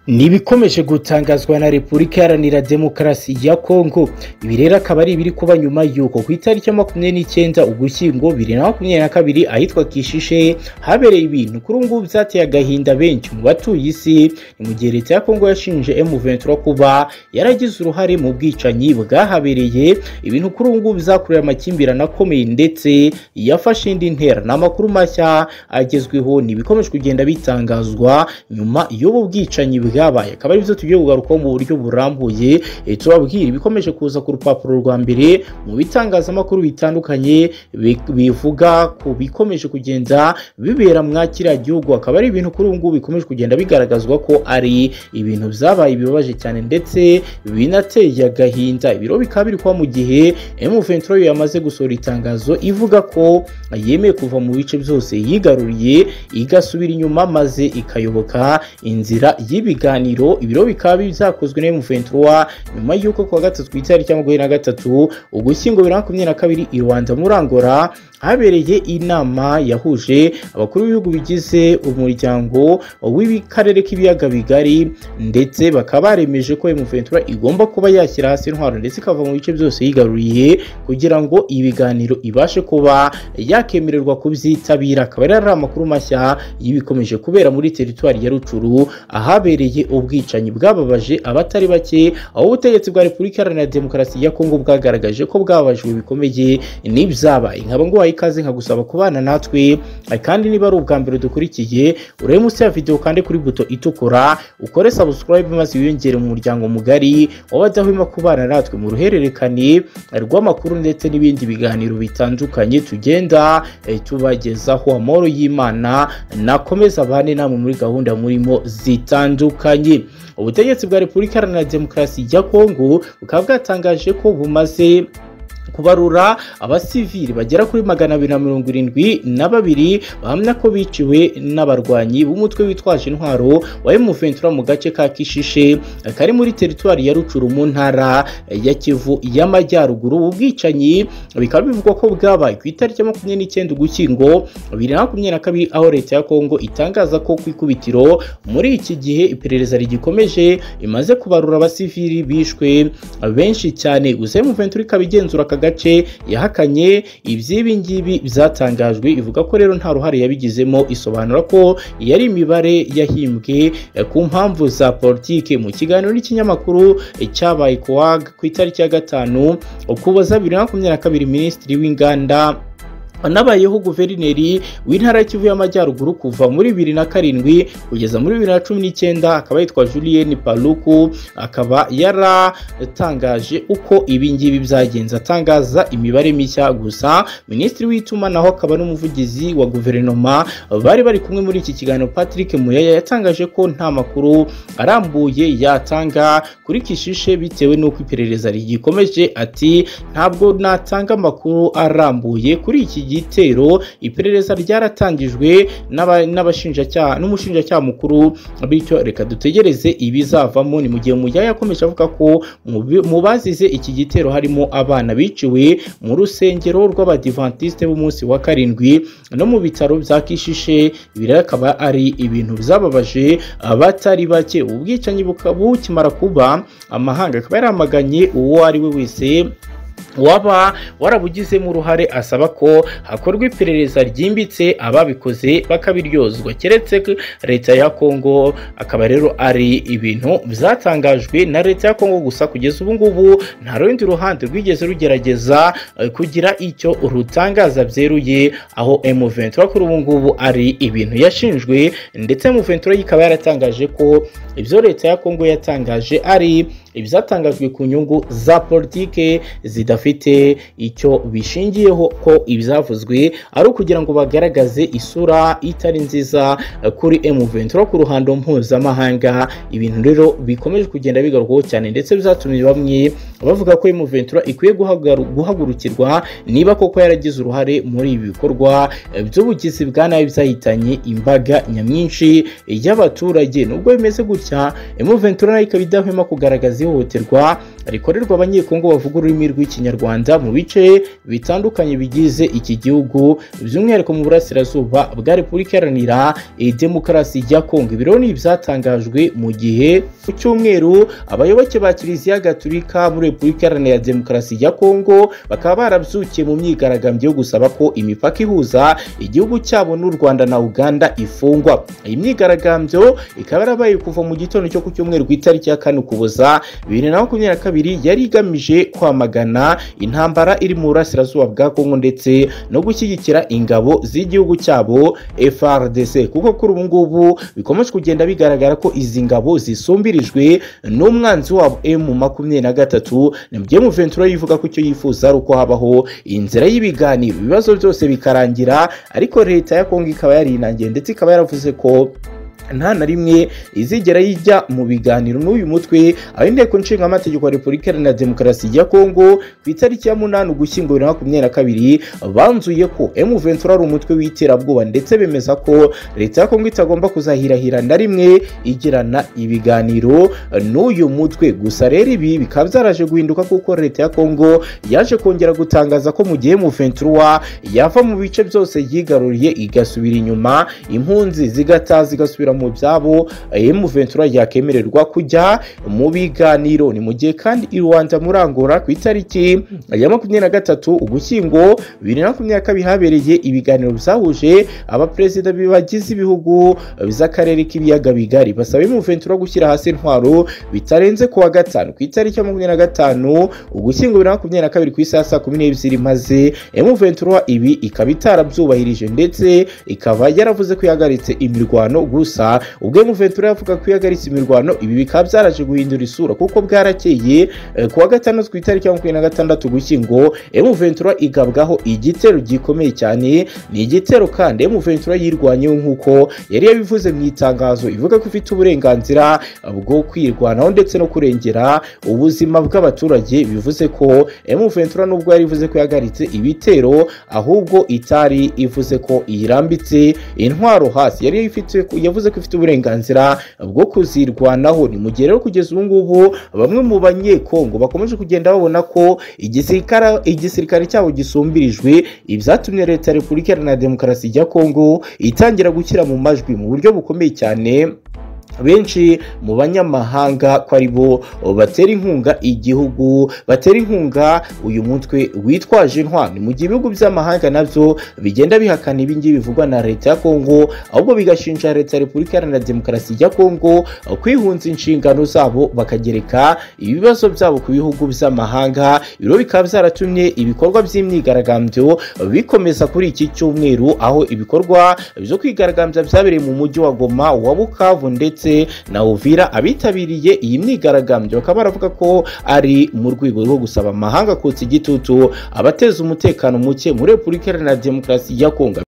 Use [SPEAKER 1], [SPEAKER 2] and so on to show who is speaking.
[SPEAKER 1] ni ibikomeje gutangazwa na repubulika iharanira demokarasi ya kongo ibi rero akaba ari ibiri kuba nyuma y'uko ku itariki ya makumyabiri n'icyenda ugushyingo bibiri na makumyabiri na kabiri ahitwa kishishe habereye ibintu kuri ubu ngubu byateye agahinda benshi mu batuye isi ni mu gihe leta ya kongo yashinje M23 kuba yaragize uruhare mu bwicanyi bwahabereye ibintu kuri ubu ngubu bizakurura amakimbirane akomeye ndetse yafashe indi ntera ni amakuru mashya agezweho ni ibikomeje kugenda bitangazwa nyuma y'ubu bwicanyi bwabaye akaba aribyo tugiye kugarukaho mu buryo burambuye tubabwira ibikomeje kuza ku rupapuro rwa mbere mu bitangazamakuru bitandukanye bivuga ku bikomeje kugenda bibera mwa kiriya gihugu akaba ari ibintu kuri ubu ngubu bikomeje kugenda bigaragazwa ko ari ibintu byabaye bibabaje cyane ndetse binateye agahinda ibiro bikaba biri kuba mu gihe M23 yamaze gusohora itangazo ivuga ko yemeye kuva mu bice byose yigaruriye igasubira inyuma maze ikayoboka inzira y'ibiganiro ibiro bikaba bizakozwe na M23 nyuma y'uko kuwa gatatu ku itariki ya makumyabiri na gatatu ugushyingo bibiri na makumyabiri na kabiri i Rwanda muri Angola habereye inama yahuje abakuru b'ibihugu bigize umuryango w'ikarere k'ibiyaga bigari ndetse bakaba baremeje ko M23 igomba kuba yashyira hasi intwaro ndetse ikava mu bice byose yigaruriye kugira ngo ibiganiro ibashe kuba yakemererwa kubyitabira akaba ari amakuru mashya y'ibikomeje kubera muri teritwari ya Rucuru ahabereye ubwicanyi bwababaje abatari bake aho ubutegetsi bwa Repubulika Iharanira Demokarasi ya Kongo bwagaragaje ko bwababajwe bikomeye n'ibyabaye nkaba nguhaye ikaze nkagusaba kubana natwe kandi niba ari ubwa mbere dukurikiye urebe munsi ya video kandi kuri buto itukura ukore subscribe maze wiyongere mu muryango mugari w'abadahwema kubana natwe mu ruhererekane rw'amakuru ndetse n'ibindi biganiro bitandukanye tugenda tubagezaho amahoro y'imana nakomeza abane namwe muri gahunda murimo zitandukanye ubutegetsi bwa repubulika iharanira demokarasi ya kongo bukaba bwatangaje ko bumaze kubarura abasivili bagera kuri magana abiri na mirongo irindwi na babiri bahamya ko biciwe n'abarwanyi b'umutwe witwaje intwaro wa M23 mu gace ka Kishishe kari muri teritwari ya Rucuru mu ntara ya Kivu y'Amajyaruguru ubwicanyi bikaba bivugwa ko bwabaye ku itariki ya makumyabiri n'icyenda Ugushyingo bibiri na makumyabiri na kabiri aho leta ya Kongo itangaza ko ku ikubitiro muri iki gihe iperereza rigikomeje imaze kubarura abasivili bishwe benshi cyane gusa M23 ikaba igenzura gace yahakanye iby'ibi ngibi byatangajwe ivuga ko rero nta ruhare yabigizemo isobanura ko yari imibare yahimbwe ku mpamvu za politike mu kiganiro n'ikinyamakuru cyabaye ku itariki ya gatanu ukuboza bibiri na makumyabiri na kabiri minisitiri w'inganda anabayeho guverineri w'intara y'ikivu y'amajyaruguru kuva muri bibiri na karindwi kugeza muri bibiri na cumi n'icyenda akaba yitwa julien paluku akaba yaratangaje uko ibi ngibi byagenze atangaza imibare mishya gusa minisitiri w'itumanaho akaba n'umuvugizi wa guverinoma bari bari kumwe muri iki kiganiro patrick muyaya yatangaje ko nta makuru arambuye yatanga kuri kishishe bitewe n'uko iperereza rigikomeje ati ntabwo natanga amakuru arambuye kuri iki gihe igitero iperereza ryaratangijwe n'abashinjacyaha n'umushinjacyaha mukuru bityo reka dutegereze ibizavamo ni mu gihe mujyaya yakomeje avuga ko mu bazize iki gitero harimo abana biciwe mu rusengero rw'abadivantisite b'umunsi wa karindwi no mu bitaro bya kishishe ibi rero akaba ari ibintu byababaje abatari bake ubwicanyi bukimara kuba amahanga akaba yaramaganye uwo ari we wese waba warabugizemo uruhare asaba ko hakorwa iperereza ryimbitse ababikoze bakabiryozwa keretse leta ya kongo akaba rero ari ibintu byatangajwe na leta ya kongo gusa kugeza ubu ngubu nta rundi ruhande rwigeze rugerageza kugira icyo rutangaza byeruye aho M23 kuri ubu ngubu ari ibintu yashinjwe ndetse M23 ikaba yaratangaje ko ibyo leta ya kongo yatangaje ari ibyatangajwe ku nyungu za politike zidafite icyo bishingiyeho ko ibyavuzwe ari ukugira ngo bagaragaze isura itari nziza kuri M23 ku ruhando mpuzamahanga ibintu rero bikomeje kugenda bigarukaho cyane ndetse bizatumye bamwe bavuga ko M23 ikwiye guhagurukirwa niba koko yaragize uruhare muri ibi bikorwa by'ubugizi bwa nabi byahitanye imbaga nyamwinshi y'abaturage nubwo bimeze gutya M23 ikaba idahwema kugaragaza ihohoterwa rikorerwa abanyekongo bavuga ururimi rw'ikinyarwanda mu bice bitandukanye bigize iki gihugu by'umwihariko mu burasirazuba bwa repubulika iharanira demokarasi ya kongo ibiro ni ibyatangajwe mu gihe ku cyumweru abayoboke ba kiliziya gatulika muri repubulika iharanira demokarasi ya kongo bakaba barabyukiye mu myigaragambyo yo gusaba ko imipaka ihuza igihugu cyabo n'u rwanda na uganda ifungwa iyi myigaragambyo ikaba yarabaye kuva mu gitondo cyo ku cyumweru ku itariki ya kane ukuboza bibiri na makumyabiri na kabiri yari igamije kwamagana intambara iri mu burasirazuba bwa kongo ndetse no gushyigikira ingabo z'igihugu cyabo frdc kuko kuri ubu ngubu bikomeje kugenda bigaragara ko izi ngabo zisumbirijwe n'umwanzi wabo m makumyabiri na gatatu mu ventura yivuga ko icyo yifuza ari uko habaho inzira y'ibiganiro ibibazo byose bikarangira ariko leta ya kongo ikaba yarinangiye ndetse ikaba yaravuze ko nta na rimwe izigera yijya mu biganiro n'uyu mutwe aho inteko nshinga amategeko ya repubulika iharanira demokarasi ya kongo ku itariki ya munani ugushyingo bibiri na makumyabiri na kabiri banzuye ko emu ventura ari umutwe w'iterabwoba ndetse bemeza ko leta ya kongo itagomba kuzahirahira na rimwe igirana ibiganiro n'uyu mutwe gusa rero ibi bikaba byaraje guhinduka kuko leta ya kongo yaje kongera gutangaza ko mu gihe emu ventura yava mu bice byose yigaruriye igasubira inyuma impunzi zigata zigasubira mu byabo emu ventura yakemererwa kujya mu biganiro ni mu gihe kandi i rwanda muri angola ku itariki ya makumyabiri na gatatu ugushyingo bibiri na makumyabiri na kabiri habereye ibiganiro byahuje abaperezida bagize ibihugu by'akarere k'ibiyaga bigari basaba emu ventura gushyira hasi intwaro bitarenze kuwa gatanu ku itariki ya makumyabiri na gatanu ugushyingo bibiri na makumyabiri na kabiri ku isaha saa kumi n'ebyiri maze emu ventura ibi ikaba itarabyubahirije ndetse ikaba yaravuze ko yahagaritse imirwano gusa ubwo Ventura yavuga ko yahagaritse imirwano ibi bikaba byaraje guhindura isura kuko bwarakeye ku wa gatandatu ku itariki ya makumyabiri na gatandatu gushyingo Ventura igabwaho igitero gikomeye cyane ni igitero kandi Ventura yirwanyeho nk'uko yari yabivuze mu itangazo ivuga ko ifite uburenganzira bwo kwirwanaho ndetse no kurengera ubuzima bw'abaturage bivuze ko Ventura nubwo yari ivuze ko yahagaritse ibitero ahubwo itari ivuze ko irambitse intwaro hasi yari ifite yavuze ko ifite uburenganzira bwo kuzirwanaho ni mu gihe rero kugeza ubu ngubu bamwe mu banyekongo bakomeje kugenda babona ko igisirikare cyabo gisumbirijwe ibyatumye leta ya repubulika iharanira demokarasi ya kongo itangira gushyira mu majwi mu buryo bukomeye cyane benshi mu banyamahanga ko ari bo batera inkunga igihugu batera inkunga uyu mutwe witwaje intwaro mu gihe ibihugu by'amahanga nabyo bigenda bihakana ibingibi bivugwa na leta ya kongo ahubwo bigashinja leta ya repubulika iharanira demokarasi ya kongo kwihunza inshingano zabo bakagereka ibibazo byabo ku bihugu by'amahanga ibiro bikaba byaratumye ibikorwa by'imyigaragambyo bikomeza kuri iki cyumweru aho ibikorwa byo kwigaragambya byabereye mu mujyi wa goma wa bukavu ndetse ndetse na uvira abitabiriye iyi myigaragambyo bakaba baravuga ko ari mu rwego rwo gusaba amahanga kotsa igitutu abateza umutekano muke muri repubulika iharanira demokarasi ya kongo